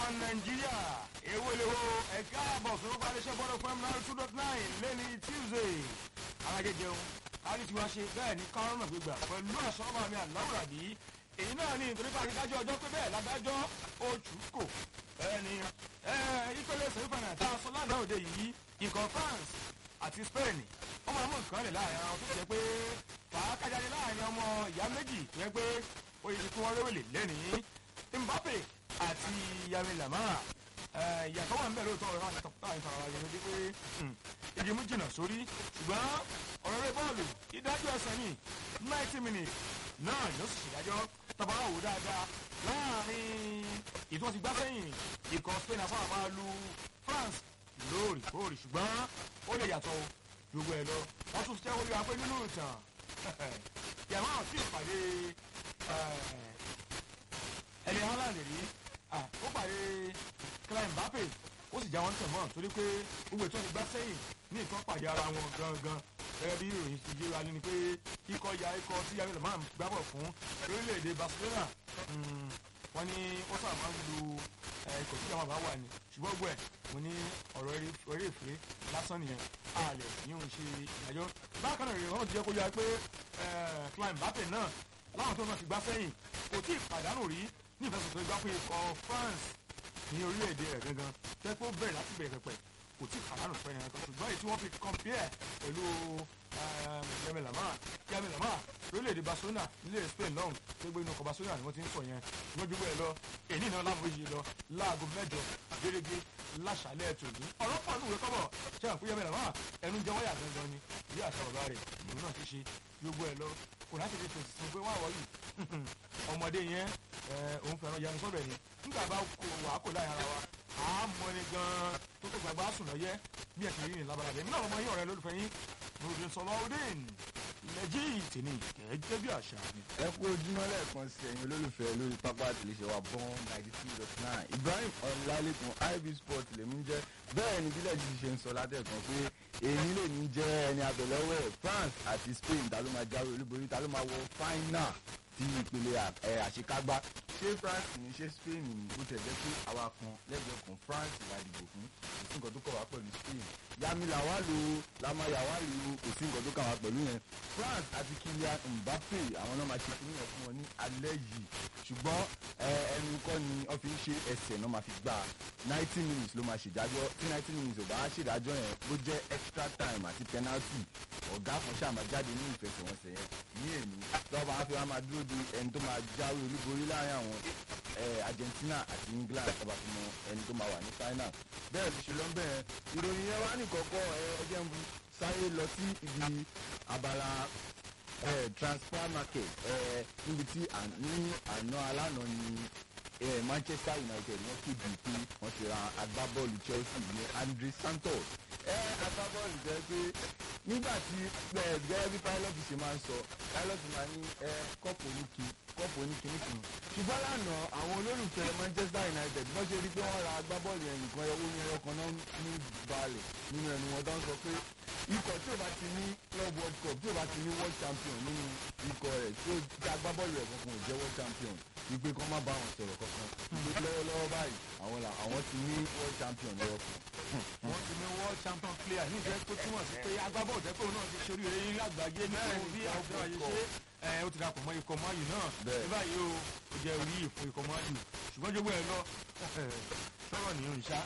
nàìjíríà èwo lèwo ẹ̀ka àbọ̀ sọ̀rọ̀ parí iṣẹ́ bọ́dọ̀ fún mnr two dot nine lẹ́ni tuesday alájẹjẹun àrítiwá ṣe bẹ́ẹ̀ ní kárọ́nà gbígbà pẹ̀lú àṣọ́mọ́ mi àláwùrà bí èyí náà ní nítorí pé àrídájọ́ ọjọ́ pé bẹ́ẹ̀ ládájọ́ oṣù kò ẹni ìpele sẹ́fẹ̀nà tá a sọ lánàá òde yìí ikọ̀ france àti spain wọ́n máa mú nǹkan lẹ̀ láàrin àwọn tó ti jẹ́ pé fàákàjáde láàrin ọmọ ìyá méjì tó yẹ pé ó yẹ kí wọ́n réwèlè lẹ́nìí mbappe àti yami lamara ìyàtọ̀ wà ń bẹ̀ lóòótọ́ ọ̀rọ̀ àwọn ìtàkùn ìfara wa yẹn pé igi mú jìnnà sórí ṣùgbọ́n ọ̀rọ̀ rẹ bọ́ọ̀lù ìdájọ́ ẹsẹ̀ ní ninety minutes náà ni ó sì ṣèdájọ́ tọ́bọ̀rọ̀ wò dáadáa láàrin ìtọ́ ti gbá sẹ́yìn ikọ̀ spain afọ́ àmà lu france lóòrèkóòrè ṣùgbọ́n ó lè yàtọ̀ gbogbo ẹ̀ lọ wọ́n tún ṣẹ́ wọlé wa pé nínú ìtàn yàrá àti ìpàdé ẹni haaland rí ó pàdé klein mbappe ó sì já wọn tẹ̀ mọ́ torí pé gbogbo ètò ìgbà sẹ́yìn ní nǹkan pàdé ara wọn gangan gẹ́gẹ́ bí ìròyìn ti yéra ni pé ikọ̀ ya ikọ̀ tí yàrá ìlànà gbábọ̀ fún orílẹ̀-èdè barcelona wọ́n ní ó sábà máa ń lu ikọ̀ tí yàrá bá wà ní ṣùgbọ́n gbọ́ ẹ̀ mo ní ọ̀rọ̀ eré ìfẹ́ lásán nìyẹn àlẹ́ yíò ń ṣe ìdájọ́ bákan náà rèé wọ́n ti jẹ́ kó yára pé klein mbappe náà láwọn tó náà ti gbá sẹ́yìn kò tí ì pàdánù rí ní ìfẹsọ̀tò ìgbà pé ikọ̀ france ní orílẹ̀-èdè rẹ̀ gangan jẹ́ pé ó bẹ̀rẹ̀ láti bẹ̀rẹ̀ pẹ̀pẹ̀ kò tí ì pàdánù fẹ́ nìyẹn kan ṣùgbọ́n èyí tí wọ́n fi compare pẹ̀lú yami lamar yami lamar lórílẹ̀-èdè barcelona nílẹ̀ spain lọ́hùn tó gbé inú ọkọ̀ barcelona ni wọ́n ti ń sọ yẹn wọ́n ju bẹ́ẹ̀ lọ èyí náà láwọn yìí lọ láago mẹ́jọ gẹ́gẹ́ láṣàlẹ̀ tòní ọ̀rọ̀ pọ̀ nùwé kọ́bọ̀ ṣé àwọn fún yami lamar ẹnu jẹ́ wáyà gangan ni bí àṣà bàbá rẹ̀ ìlú náà ti ṣe gbogbo ẹ̀ lọ kò láti fi fèsì fún pé wọ́n àwọ̀ yìí ọmọdé yẹn òun fẹ́ràn yanu sọ́bẹ̀ ni nígbà bá kó wà á kó láyà ara wa à á mọ ẹni gan-an tó tó gbàgbá sùn lọ́yẹ́ bí ẹ̀sìn yìí ní labalà bẹ́ẹ̀ nínú àwọn ọmọ yìí ọ̀rẹ́ lólùfẹ́ yín nùdín sọlọ ọdún lẹ́jì tìní gẹ́gẹ́ bí àṣà mi. ẹ kú ojúmọ́ lẹ́ẹ̀kan sí ẹ̀yin olólùfẹ́ lórí pápá àtìlẹ́sẹ̀ wa bọ́n ninety two dot nine ibrahim ọ̀làlẹ́kùn ib sport lèmi ń jẹ́ bẹ́ẹ̀ ni bílẹ̀ jíjí ṣe ń sọ látẹ̀kan pé èyí lè ní jẹ́ ẹni abẹ̀lẹ́wẹ̀ france àti spain ta ló máa jáwé olúborí ta ló máa wọ final ti ìpele àṣekágbá ṣé france ní ṣé spain ní bó tẹ̀ jẹ́ pé àwa kan lẹ́gbẹ̀ẹ́ kan france la dìbò fún kò sí nǹkan tó kọ̀ wá pẹ̀lú spain yami làwálù lamayawálù kò sí nǹkan tó kà wá pẹ̀lú yẹn france àti kylian mbappe àwọn náà máa ṣe fún yẹn fún wọn ní alẹ́ yìí ṣùgbọ́n ẹnu kọ́ ni wọ́n fi ń ṣe ẹsẹ̀ náà máa fi gbà ninety minutes ló máa ṣèdájọ́ tí ninety minutes ò bá ṣèdájọ́ yẹn bó jẹ́ extra time àti penalty ọ̀gá kan ṣáà máa jáde ní ìfẹsẹ̀wọnsẹ̀ yẹn ní èmi lọ́wọ́ máa fi wá máa dúró de ẹni tó máa jáwé olúborí láàrin àwọn argentina àti england ọba fi mọ ẹni tó máa wà ní final bẹ́ẹ̀ ló ṣe lọ bẹ́ẹ̀ ìròyìn yẹn wá nìkọ́kọ́ ẹjẹ́ ń bu sáré lọ sí ibi abala transfer market níbi tí ní àná alánà ni manchester united wọ́n kéde pé wọ́n ti ra agbábọ́ọ̀lù chelsea ní andre santos agbábọ́ọ̀lù jẹ́ pé nígbà tí gẹ́gẹ́ bí pilot ṣe máa ń sọ pilot máa ní kọ́pù oníkì kọ́pù oníkì nìkan ṣùgbọ́n lánàá àwọn olólùfẹ́ manchester united bọ́n ṣe rí pé wọ́n ra agbábọ́ọ̀lù yẹn nìkan ẹwọ́ ní ẹyọ kan náà ní balẹ̀ nínú ẹnu wọn tó ń sọ pé ikọ̀ tí ò bá ti ní club world cup tí ò bá ti ní world champion nínú ikọ̀ rẹ̀ tí ó ti agbábọ́ọ̀lù rẹ̀ kankan ò jẹ́ world champion wípé kọ́ má bá wọn sọ̀rọ̀ kankan wípé lọ́wọ́lọ́wọ́ báyìí àwọn là àwọn ti ní world champion lọ́wọ́ kan. wọ́n ti ní world champion player ní ìjẹ́ tó túmọ̀ sí pé agbábọ́ọ̀lù tẹ́ pé òun náà ti ṣe oríire yín lágbàáyé nítorí bí àwọn ọ̀gá yìí ṣe ẹ ó ti dàpọ̀ mọ́ ikọ̀ mọ́yì náà ní báyìí o ó jẹ́ orí ìfún ikọ̀ mọ́yì ṣùgbọ́n jogbo ẹ lọ sọ̀rọ̀ ní òrìṣà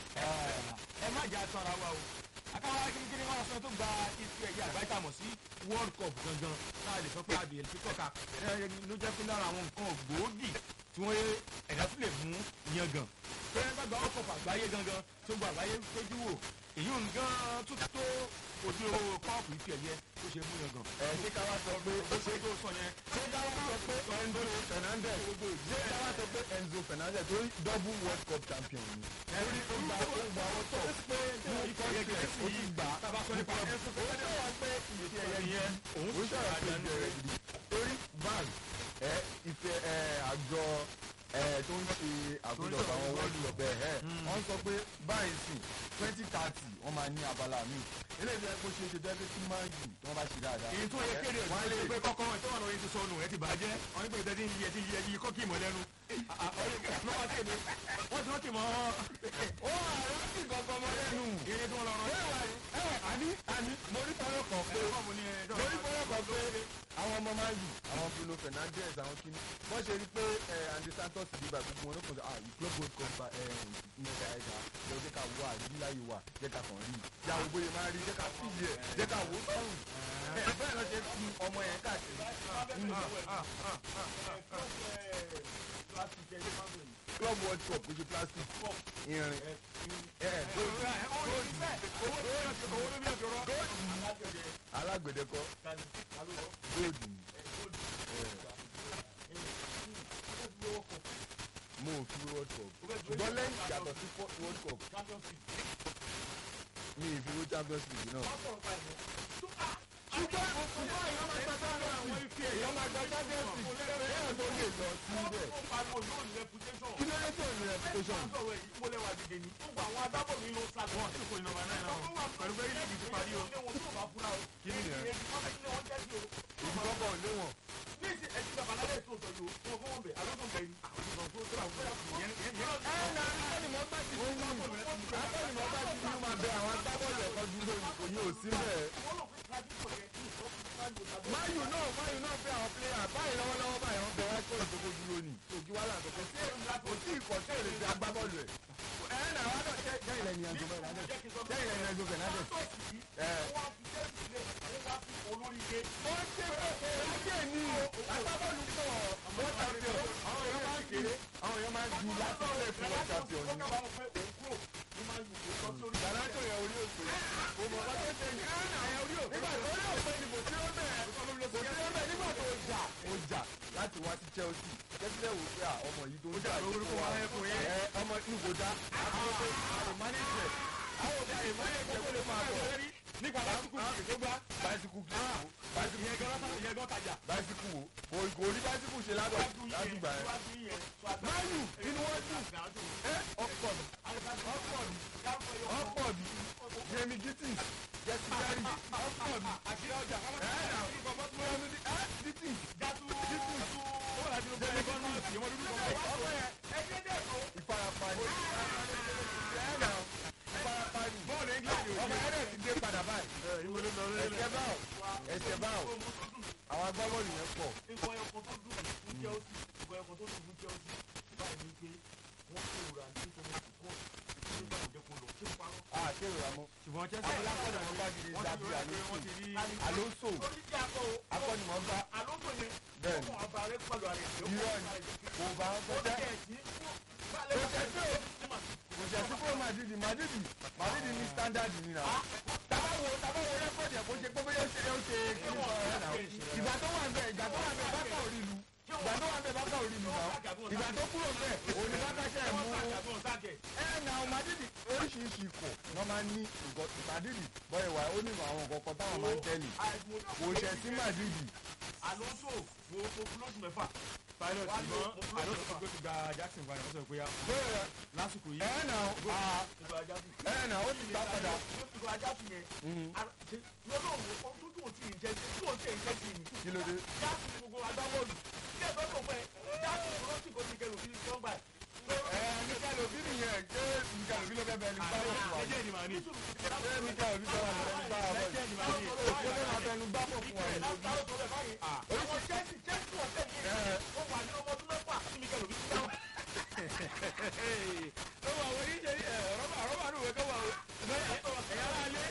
ẹ má jà tán ara wa o akáwá kíkiri wọn sọ tó gba ife ẹ̀yà àgbáyé mọ̀ sí world cup gangan náà lè sọ pé adìyẹ ti tọ́ka ló jẹ́ pé lára àwọn nǹkan gbòógì tí wọ́n ẹ̀dá tún lè mú yangàn pé ẹ bá gba world cup àgbáyé gangan tó gba àgbáyé tójú wò èyí ò ń gan tó tó ojú kọ́ọ̀pù ife ẹ̀yẹ tó ṣe mú yangàn. ẹ ṣé ká wá sọ pé ó ṣe tó sọ yẹn. ṣé ká wá sọ pé enzo fernandez ṣé ká wá sọ pé enzo fernandez tó double world cup champion ni. ẹ̀rí ó gba ó gba ó tọ̀ ikọ̀ yẹ gẹ̀ẹ́sì yìí gbà tábà sọ nípa ẹ̀ fún ó sọ wá pé ife ẹ̀yẹ yẹn òun ó sọ̀rọ̀ pé ìbẹ̀rẹ̀ gidi torí van ẹ ife ẹ àjọ ẹ tó ń ṣe àkójọpọ̀ àwọn world cup ẹ ẹ wọ́n sọ pé báyìí sì twenty thirty wọ́n máa ní abala mi eléyìí ẹ kó ṣe é ṣe jẹ́ pé tí máa jù tí wọ́n bá ṣe dáadáa. èyí tó yẹ kéde wọ́n lè pé kọ́kọ́ ẹ̀ tó wà lórí ti sọnù ẹ̀ ti bàjẹ́ wọ́n ní pé ìtẹ́tí yẹ ti yẹ yí kọ́kì mọ́ lẹ́nu. nọ́mbà tí kéde wọ́n ti wọ́n ti mọ́ ó àrùn sì gbọ̀ngàn ọmọ lẹ́nu. eré tí wọ́n lọ rán. ẹ àní àní mo rí fọ́nrán kan pé mo ní ẹ mo rí fọ́nrán kan pé àwọn ọmọ máa ń yù àwọn Bruno Fernandes àwọn kìíní wọ́n ṣe rí pé ẹ Andy Santos ti dìbà gbogbo wọn ló kàn sí ah you club gold cover ẹ ìmọ̀ta ẹ̀ka ẹ jẹ́ ká wọ àdúrà yìí wà jẹ́ ká kàn rí ìyá ògbó yẹn máa rí jẹ́ ká fi yẹ jẹ́ ká wò ó sọ́run ẹ bẹ́ẹ̀ lọ ṣe fi ọmọ yẹn káàkiri club world cup kò ṣe plastic irin ẹ alágbèdẹ kọ gold ni mo ò fi world cup ṣùgbọ́n lẹ́yìn yàtọ̀ sí fo- world cup mi ì fi wo champions league náà. ṣùgbọ́n ṣùgbọ́n èèyàn máa gba champions league èèyàn máa gba champions league èèyàn tó lè lọ síbẹ̀ kí ló dé tó ní reputation. kí ni yẹn ìdíkọ́kọ̀ ò léwọ̀n. ẹ̀ẹ́nà akọ́nìmọ̀ bá ti fi akọ́nìmọ̀ bá ti fi máa bẹ àwọn agbábọ́ọ̀lù ẹ̀kọ́ dúró òyìn ò sí bẹ́ẹ̀. máyù náà máyù náà fẹ́ àwọn pílẹ̀yà báyìí lọ́wọ́lọ́wọ́ báyìí wọ́n bẹ wá kó ìdókò dúró ni òkè wàhálà àkọ́kọ́ sí kò sí ìkọ̀ sí èrè ti agbábọ́ọ̀lù ẹ̀. ẹ̀ẹ́nà wa náà jẹ́ jẹ́ ilẹ̀ ní ẹ̀jọ̀ Fernandez jẹ́ ilẹ̀ ní ẹ̀jọ̀ Fernandez. ẹ̀ ó ṣe é ní agbábọ́ọ̀lù pọ̀ wọ́n champion àwọn èèyàn máa ń kéré àwọn èèyàn máa ń ju láti play fún wọ́n champion ni. Gàdájọ́ yẹn orí òkè. Mo mọ̀ bá tó ṣe ní. Nígbà tó ní òpin ìbò tí ó bẹ̀rẹ̀. Kò tí ó bẹ̀rẹ̀ nígbà tó jà. Ó jà láti wá sí Chelsea. Chelsea wò pé à, ọmọ yìí tó ń jà yìí fún wa. Ẹ ọmọ inú kò dá. Àwọn pé àrùn mánéjẹ̀. Àwọn òbí àrùn mánéjẹ̀ kó lè máa bọ̀. nípa lásìkò tó gbá Báísíkù kì í wò. Báísíkù ìyẹn gan ìyẹn gan tajà. báísíkù wò. Kò kò rí báísíkù ṣe lágbà látìgbà yẹn. Máyù inú wọn dùn. Ẹ ọ̀pọ̀ mi. Ọ̀pọ̀ mi. Yemi Gittins. Jesse Berry. Ọ̀pọ̀ mi. àṣírí ọjà ìfarapa ni ẹ̀ẹ́nà ìfarapa ni ọmọ ẹ̀rẹ́ ti dé padà báyìí ẹ̀sẹ̀ báwò ẹ̀sẹ̀ báwò àwọn agbábọ́ọ̀lù yẹn pọ̀ àti ìrànmọ́ ṣùgbọ́n chelsea àwọn alákọ̀ọ́nà wọn bá gidi wọ́n dàbí ti rí wọ́n ti rí Alonso akọ́nìmọ̀ọ́gbá bẹ́ẹ̀ ni irọ́ ni kò bá wọn tó jẹ́ kò jẹ́ sí o kò jẹ́ sí fún Madrid Madrid Madrid ní standard ni na tabawo tabawo rẹ́kọ̀dì ẹ̀ kò ṣe pé bóyá ó ṣe ó ṣe kí ni sọ̀rọ̀ ẹ̀ náà ìgbà tó wà ń bẹ̀ ìgbà tó wà ń bẹ̀ bákà ò rí lu ìgbà tó wà ń bẹ̀ bákà ò rí lu náà ìgbà tó kúrò ń bẹ̀ òní bákà ṣe ẹ̀ mú ẹ na Madrid oríṣiríṣi ikọ̀ wọ́n máa ń ní ìgò Madrid bọ́ ìwà ó ní àwọn nǹkan kan táwọn máa ń tẹ́lẹ̀ kò ṣẹ̀ sí Madrid Alonso wo wo kúlóòsù mẹ́fà. pilot ṣùgbọ́n àlọ́ tó gbé ti gba Jackson padà wọ́n sọ pé bẹ́ẹ̀ lásìkò yìí ẹ̀ na Ìgbà ajá sí. ẹ̀ na ó ti gbà padà. Ìgbà ajá sí yẹn. Lọ́dọ̀ wo tó tó tí ì jẹ́ tí ò tí ì jẹ́ sí ni. kí ló dé. Jáàsì ni gbogbo agbábọ́ọ̀lù. Ilé ẹ̀fọ́ tó pẹ́ jáàsì ni wọ́n sì kó ti kẹrù sí tó ń gbà. ẹ Mikel Obi nìyẹn ṣé Mikel Obi ló fẹ́ bẹ́ẹ̀ ní báwọ̀ fún wa. ẹjẹ́ ni màá ní ṣé Mikel Obi fẹ́ wà lọ́wọ́ ní báwọ̀ bọ́ọ̀lù. ẹjẹ́ ni màá ní òkú ló máa fẹnu gbá pọ̀ fún wa ní ojú. Àwọn Chelsea Chelsea wọ̀ tẹ̀lé. Ó wà ní ọmọ ọdún mẹ́fà sí Mikel Obi. ó wà wọ́n yíṣẹ́ ní rọ́bà rọ́bà ní òwe kọ́wà o ẹ̀yà ara lé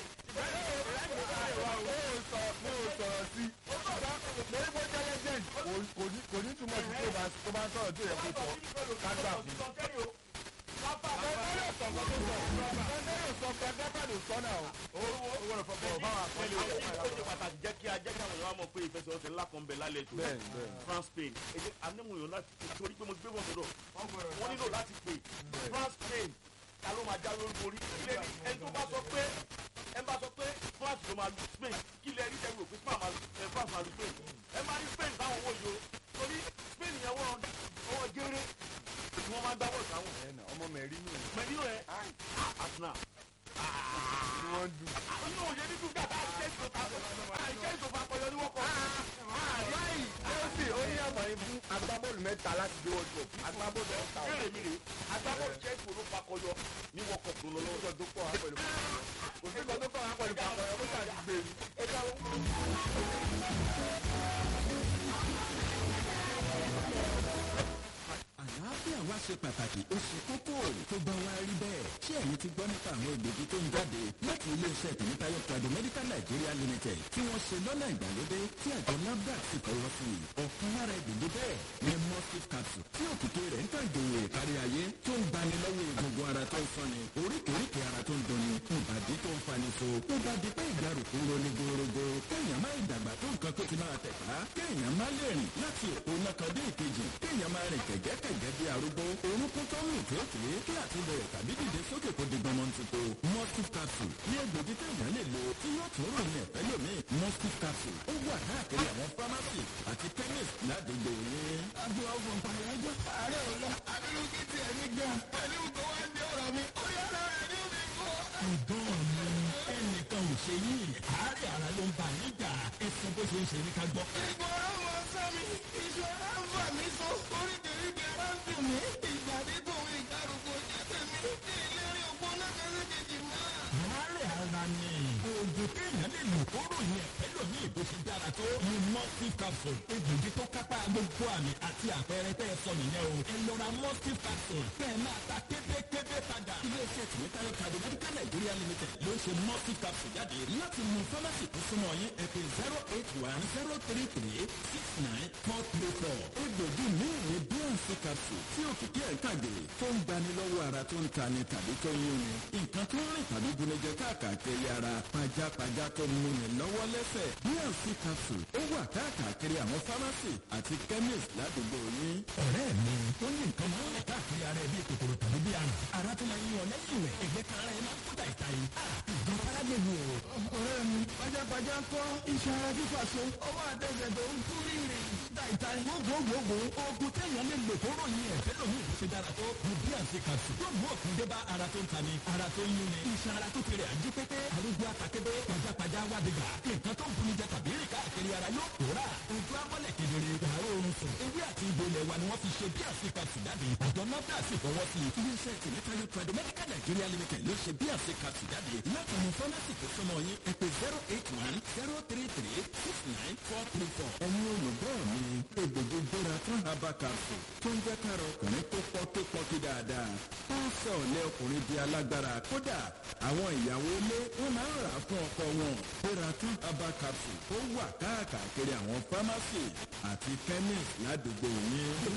mo ò sọ mo ò sọ̀rọ̀ sí i. mo ní kó jẹ́ legend kò- kò ní- kò ní túmọ̀ sí pé tó bá- tó bá ń sọ̀rọ̀ tó yẹ kó sọ kágbà fún. Kọ́ńtẹ́rì sọ nǹkan tó sọ. Kọ́ńtẹ́rì sọ pé Agbábádò sọ náà o. owó rẹ̀ fọ́pọ̀ báwa pẹ̀lú ó ṣe pàtàkì jẹ́ kí ajẹ́ kí àwọn èèyàn mọ̀ pé ìfẹsẹ̀wọnsẹ̀ ńlá kan bẹ̀ lálẹ́ tó Bẹ́ẹ̀ni, bẹ́ẹ̀ni. France Spain èdè anémùyàn láti torí pé mo gbé bọ̀ sọ́dọ̀ wọ́n nílò láti pè France Spain ta ló máa já lórí orí ilé ní ẹni tó bá sọ pé ẹ bá sọ pé France ló máa lu Spain kí lẹ rí tẹ́lẹ̀ òpin Spain máa lu ẹ France máa lu Spain ẹ máa rí Spain táwọn owó yìí o torí Spain yẹn wọ́n ọwọ́ géré ni wọ́n máa gbá bọ̀ sáwọn Ẹ̀nà, ọmọ Mẹ̀rínù ni mẹ́rin rẹ̀ Arsenal wọ́n dùn. inú òye nínú gàdá àìjẹ́ ìṣòfò àìjẹ́ ìṣòfò àpọ̀yọ ni wọ́n kọ́. Chelsea ó ní àǹfààní fún agbábọ́ọ̀lù mẹ́ta láti dé World Cup. Agbábọ́ọ̀lù mẹ́ta. béèrè mi rè agbábọ̀ chelsea ló fakọyọ ní world cup tó lọ lọ́wọ́. tó kọ́ wa pẹ̀lú kò sí kan tó kọ́ wa pẹ̀lú pàpọ̀ ẹ̀ kó ṣàti gbé mi. ẹja o. àlàáfíà wa ṣe pàtàkì ó ṣe kókó tó bá wa rí bẹ́ẹ̀ ṣé ẹ̀yin ti gbọ́ nípa àwọn egbògi tó ń jáde láti iléeṣẹ́ tèmítáyọ̀ prado medical nigeria limited tí wọ́n ṣe lọ́nà ìgbàlódé tí àjọ nafdac sì fọwọ́ sí i ọ̀kan lára egbògi bẹ́ẹ̀ ni mustif capsule tí òkìkí rẹ̀ ń tàn gèyè kárí ayé tó ń gbani lọ́wọ́ egungun ara tó ń sọni oríkèéríkèé ara tó ń dùnni ìbàdí tó ń fani so tó bá di pé ìgbàrúkú roni gorogo kéèyàn má ìdàgbà tó nǹkan tó ti máa tẹ̀ka kéèyàn má lè rìn láti òpó náà kan dé ìkejì kéèyàn má rìn kẹ̀gẹ́kẹ̀gẹ́ bí arúgbó orúkún tó mú kéèké kí àti bẹ̀rẹ̀ tàbí dìde sókè kó di gbọmọ tuntun mustif capsule ní egbògi téèyàn lè lo tí yóò tún ròyìn ẹ̀fẹ́ lómi mustif capsule ó wà káàkiri àwọn pharmacy àti chemist ládùúgbò yín. agbo ọgbọ̀n pàyájọ́ ààrẹ ò lọ abirùkí ti ẹ̀mí gan pẹ̀lú tó wá ń di ọ̀rọ̀ mi ó yára rẹ̀ ní omi kọ́. ọ̀dọ́ mi ẹnìkan ò ṣe yín àárẹ̀ ara ló ń bà níjà ẹ̀sìn bó ṣe ń ṣe ní ká gbọ́. ìgbọràn mọ sami ìṣòro ń fà mí so oríkèéríkèé ara ń dùn mí ìgbàdí tòun ìgbàrúkọ jẹ́ tèmi ní ìlérí òpó náà kẹ́sì kejì mọ́. àárẹ̀ ara ni oògùn téèyàn lè lò kó ròyìn ẹ̀fẹ́ lómi ìbò ṣe dára tó ní mustif capsule egbògi tó kápá gbogbo àmì àti àpẹẹrẹ tẹ́ ẹ sọ nìyẹn o ẹ lọ ra mustif capsule kẹ́ ẹ máa ta kébékébé padà. iléeṣẹ́ tìmítayọ̀ kàdé medical nigeria limited ló ń ṣe mustif capsule jáde láti mú fámásì tó súnmọ́ yín ẹ pè zero eight one zero three three six nine four three four egbògi míì ní bnc capsule tí òkìkí ẹ̀ ń kàgbé tó ń gbani lọ́wọ́ ara tó ń tani tàbí tó ń yún ni nǹkan tó ń rìn tàbí gunijẹ káàkiri ara pajápajá tó ń múni lọ́wọ́ lẹ́sẹ̀ bnc capsule ó wà káàkiri àwọn pharmacy àti chemist ládùúgbò yín. ọ̀rẹ́ mi ó ní nǹkan máa ń rìn káàkiri ara ẹ̀ bí kòkòrò tàbí bí àrùn ara tó máa ń yan lẹ́yìn rẹ̀ ẹgbẹ́ kan ara ẹ̀ máa ń kúta ìta yìí. ìjọ arábìnrin o. ọ̀rẹ́ mi pajápajá kọ́ iṣan ara fífà so ọwọ́ àtẹ̀sẹ̀ tó ń kú rírì ìta gbogbogbò oògùn téèyàn lè lò tó ròyìn ẹ̀fẹ́ lómi ìlú ṣe dára tó ní bí àǹtí kàṣù yóò mú òkun dé bá ara tó ń tani ara tó ń yún ni iṣan ara tó ti rẹ̀ ají pépé arúgbó àtàkébé pajápajá wádìgbà nǹkan tó ń buni jẹ tàbí rìn káàkiri ara yóò pòórà ojú amọ́lẹ̀ kedere yàrá oorun sùn ewé àti ìbò ilẹ̀ wa ni wọ́n fi ṣe bí àǹtí kàṣù jáde àjọ náà sì fọwọ́ sí i iléeṣẹ́ tìmẹ́tayọ trade medical nigeria limited ló ṣe bí àǹtí kàṣù jáde láti mú fọ́nẹ́sì tó súnmọ́ yín ẹ pè zero eight one zero three three six nine four three four. ẹ̀yin olùgbọ́ mi egbògi gbéra tán haba capsule tó ń jẹ́ kára ọkùnrin tó pọ́ tó pọ́ kí dáadáa ó ń sọ ọ̀lẹ́ ọkùnrin di alágbára kódà àwọn ìyàwó ilé wọn máa ń rà á fún ọkọ wọn gbéra tán haba capsule ó wà káàkiri àwọn pharmacy àti chemist ládùúgbò yín.